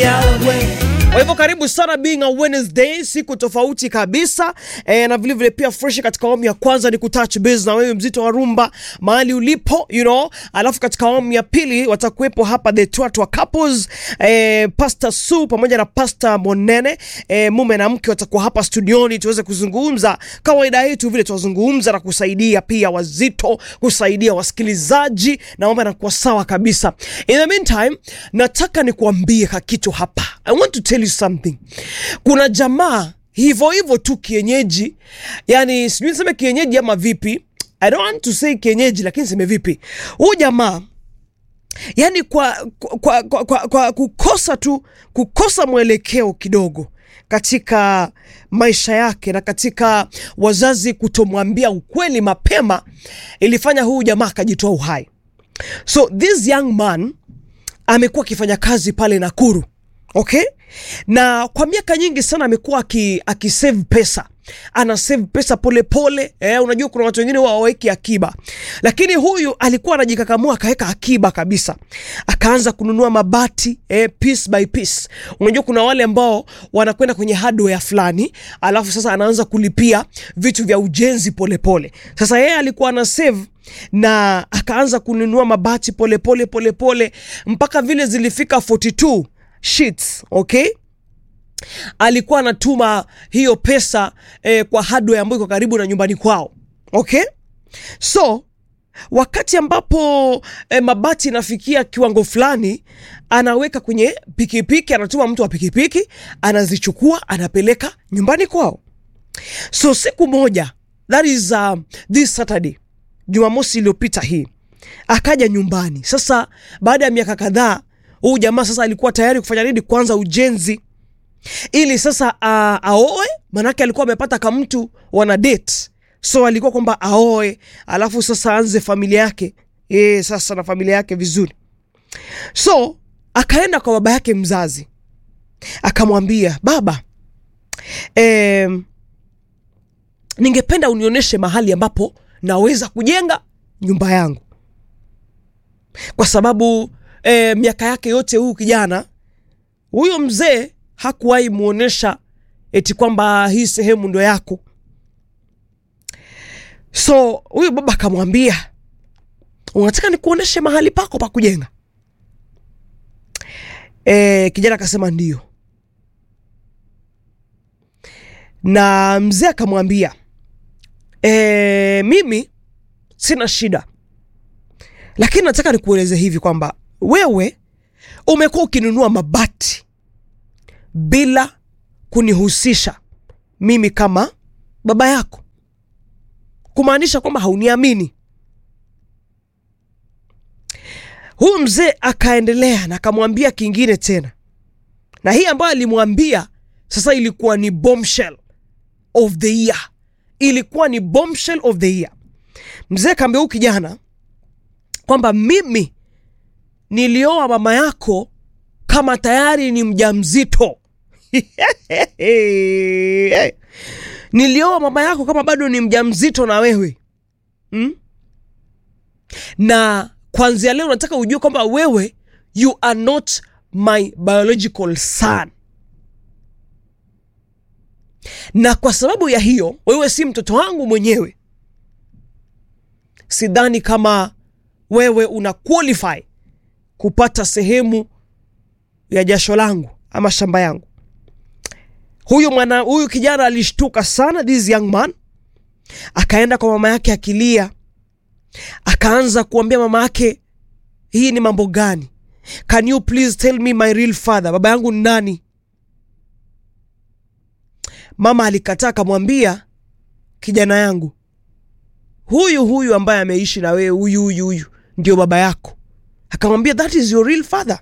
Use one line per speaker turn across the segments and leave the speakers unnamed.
Kwa hivyo karibu sana being a Wednesday, siku tofauti kabisa e, na vilevile pia fresh katika awamu ya kwanza ni kutouch base na wewe mzito wa rumba mahali ulipo you know. Alafu katika awamu ya pili watakuwepo hapa the Twatwa couples e, Pastor Su pamoja na Pastor Monene e, mume na mke watakuwa hapa studioni tuweze kuzungumza kawaida yetu vile tunazungumza na kusaidia pia wazito, kusaidia wasikilizaji na mambo yanakuwa sawa kabisa. In the meantime, nataka nikuambie kakitu hapa. I want to tell you something. Kuna jamaa hivyo hivyo tu kienyeji, yani sijui niseme kienyeji ama vipi. I don't want to say kienyeji, lakini seme vipi, huyu jamaa yani kwa, kwa, kwa, kwa, kwa kukosa tu kukosa mwelekeo kidogo katika maisha yake na katika wazazi kutomwambia ukweli mapema ilifanya huyu jamaa akajitoa uhai. So this young man amekuwa akifanya kazi pale Nakuru, okay, na kwa miaka nyingi sana amekuwa aki, akisave pesa ana save pesa polepole pole. Eh, unajua kuna watu wengine waweki akiba, lakini huyu alikuwa anajikakamua akaweka akiba kabisa, akaanza kununua mabati eh, piece by piece. Unajua kuna wale ambao wanakwenda kwenye hardware fulani, alafu sasa anaanza kulipia vitu vya ujenzi polepole pole. Sasa yeye alikuwa ana save na akaanza kununua mabati polepole polepole pole, mpaka vile zilifika 42 sheets okay alikuwa anatuma hiyo pesa eh, kwa hardware ambayo iko karibu na nyumbani kwao okay so wakati ambapo eh, mabati inafikia kiwango fulani anaweka kwenye pikipiki anatuma mtu wa pikipiki anazichukua anapeleka nyumbani kwao so siku moja that is uh, this saturday jumamosi iliyopita hii akaja nyumbani sasa baada ya miaka kadhaa huyu jamaa sasa alikuwa tayari kufanya nini kwanza ujenzi ili sasa uh, aoe manake alikuwa amepata kamtu wana date so alikuwa kwamba aoe alafu sasa aanze familia yake e, sasa na familia yake vizuri so akaenda kwa baba yake mzazi akamwambia baba eh, ningependa unionyeshe mahali ambapo naweza kujenga nyumba yangu kwa sababu eh, miaka yake yote huyu kijana huyo mzee hakuwahi muonesha eti kwamba hii sehemu ndo yako so huyu baba akamwambia unataka nikuoneshe mahali pako pa kujenga e, kijana akasema ndio na mzee akamwambia e, mimi sina shida lakini nataka nikueleze hivi kwamba wewe umekuwa ukinunua mabati bila kunihusisha mimi kama baba yako, kumaanisha kwamba hauniamini. Huyu mzee akaendelea na akamwambia kingine tena, na hii ambayo alimwambia sasa ilikuwa ni bombshell of the year, ilikuwa ni bombshell of the year. Mzee akaambia huyu kijana kwamba mimi nilioa mama yako kama tayari ni mjamzito. nilioa mama yako kama bado ni mjamzito na wewe hmm? na kwanzia leo nataka ujue kwamba wewe you are not my biological son na kwa sababu ya hiyo wewe si mtoto wangu mwenyewe sidhani kama wewe una qualify kupata sehemu ya jasho langu ama shamba yangu huyu mwana huyu kijana alishtuka sana this young man akaenda kwa mama yake akilia akaanza kuambia mama yake hii ni mambo gani can you please tell me my real father baba yangu ni nani mama alikataa akamwambia kijana yangu huyu huyu ambaye ameishi na wewe huyu huyu huyu ndio baba yako akamwambia that is your real father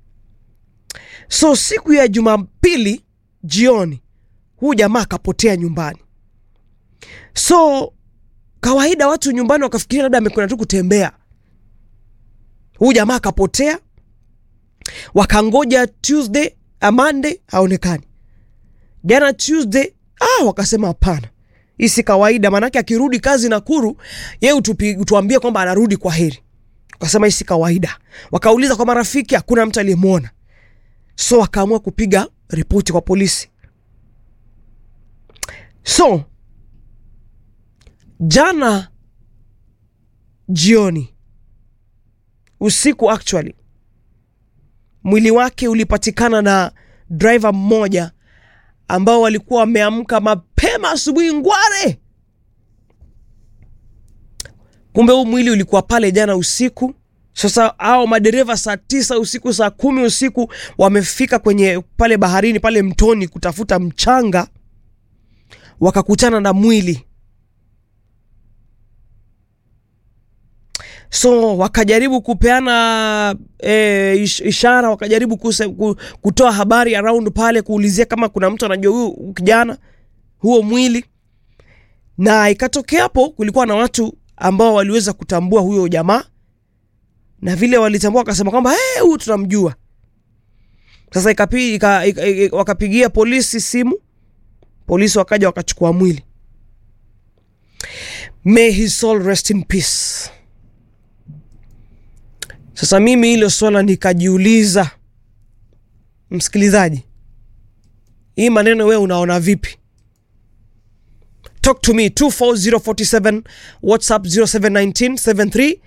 so siku ya jumapili jioni huu jamaa akapotea nyumbani so kawaida watu nyumbani wakafikiria labda amekwenda tu kutembea huu jamaa akapotea wakangoja tuesday a monday haonekani jana tuesday ah, wakasema hapana hii si kawaida maanake akirudi kazi nakuru ye utuambie kwamba anarudi kwa heri wakasema hii si kawaida wakauliza kwa marafiki hakuna mtu aliyemwona so akaamua kupiga ripoti kwa polisi. So jana jioni, usiku actually, mwili wake ulipatikana na driver mmoja ambao walikuwa wameamka mapema asubuhi ngware. Kumbe huu mwili ulikuwa pale jana usiku. Sasa hao madereva saa tisa usiku, saa kumi usiku wamefika kwenye pale baharini pale mtoni kutafuta mchanga, wakakutana na mwili. So wakajaribu kupeana e, ish, ishara, wakajaribu kuse, ku, kutoa habari around pale, kuulizia kama kuna mtu anajua huyu kijana, huo mwili, na ikatokea hapo kulikuwa na watu ambao waliweza kutambua huyo jamaa na vile walitambua wakasema kwamba hey, huyu tunamjua. Sasa ikapi, ika, ika, ika, wakapigia polisi simu, polisi wakaja wakachukua mwili. May his soul rest in peace. Sasa mimi hilo swala nikajiuliza, msikilizaji, hii maneno wewe unaona vipi? Talk to me 24047 WhatsApp 071973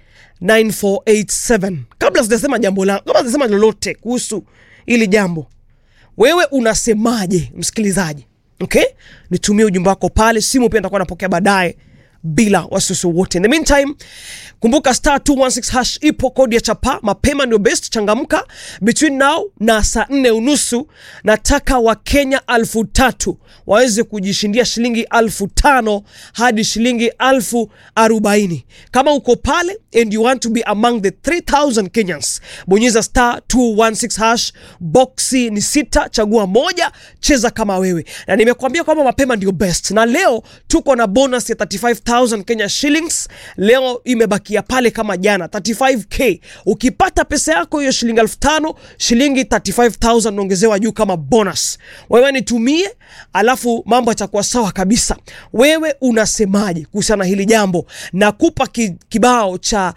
9487. Kabla sijasema jambo langu, kabla sijasema lolote kuhusu hili jambo, wewe unasemaje msikilizaji? Okay, nitumie ujumbe wako pale, simu pia nitakuwa napokea baadaye bila wasiwasi wote. In the meantime, kumbuka star 216 hash ipo kodi ya chapa, mapema ndio best. Changamka between now na saa nne unusu. Nataka Wakenya alfu tatu waweze kujishindia shilingi alfu tano hadi shilingi alfu arobaini. Kama uko pale and you want to be among the 3000 Kenyans, bonyeza star 216 hash, boxi ni sita, chagua moja, cheza kama wewe, na nimekuambia kwamba mapema ndio best, na leo tuko na bonus ya 35000 Kenya shillings. Leo imebakia pale kama jana 35k. Ukipata pesa yako hiyo shilingi elfu tano shilingi 35000 naongezewa juu kama bonus. Wewe nitumie, alafu mambo yatakuwa sawa kabisa. Wewe unasemaje kuhusiana na hili jambo? Nakupa ki, kibao cha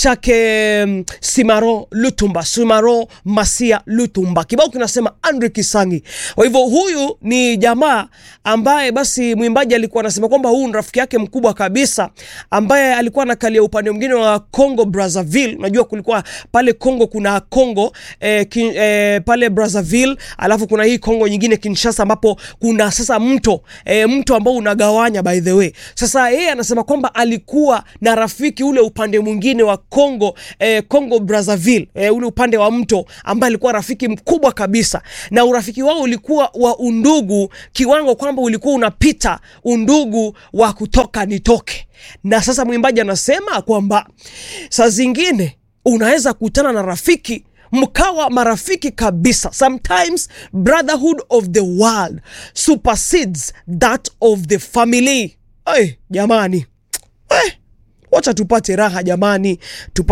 chake um, Simaro Lutumba, Simaro Masia Lutumba. Kibao kinasema Andre Kisangi. Kwa hivyo huyu ni jamaa ambaye basi mwimbaji alikuwa anasema kwamba huyu ni rafiki yake mkubwa kabisa ambaye alikuwa anakalia upande mwingine wa Congo Brazzaville. Unajua kulikuwa pale Congo kuna Congo eh, kin, eh, pale Brazzaville, alafu kuna hii Congo nyingine Kinshasa, ambapo kuna sasa mto eh, mto ambao unagawanya by the way. Sasa yeye anasema kwamba alikuwa na rafiki ule upande mwingine wa Congo eh, Congo Brazzaville eh, ule upande wa mto ambaye alikuwa rafiki mkubwa kabisa, na urafiki wao ulikuwa wa undugu kiwango kwamba ulikuwa unapita undugu wa kutoka nitoke. Na sasa mwimbaji anasema kwamba saa zingine unaweza kukutana na rafiki mkawa marafiki kabisa. Sometimes brotherhood of the world supersedes that of the family. Ay, jamani, ay, wacha tupate raha jamani, tupate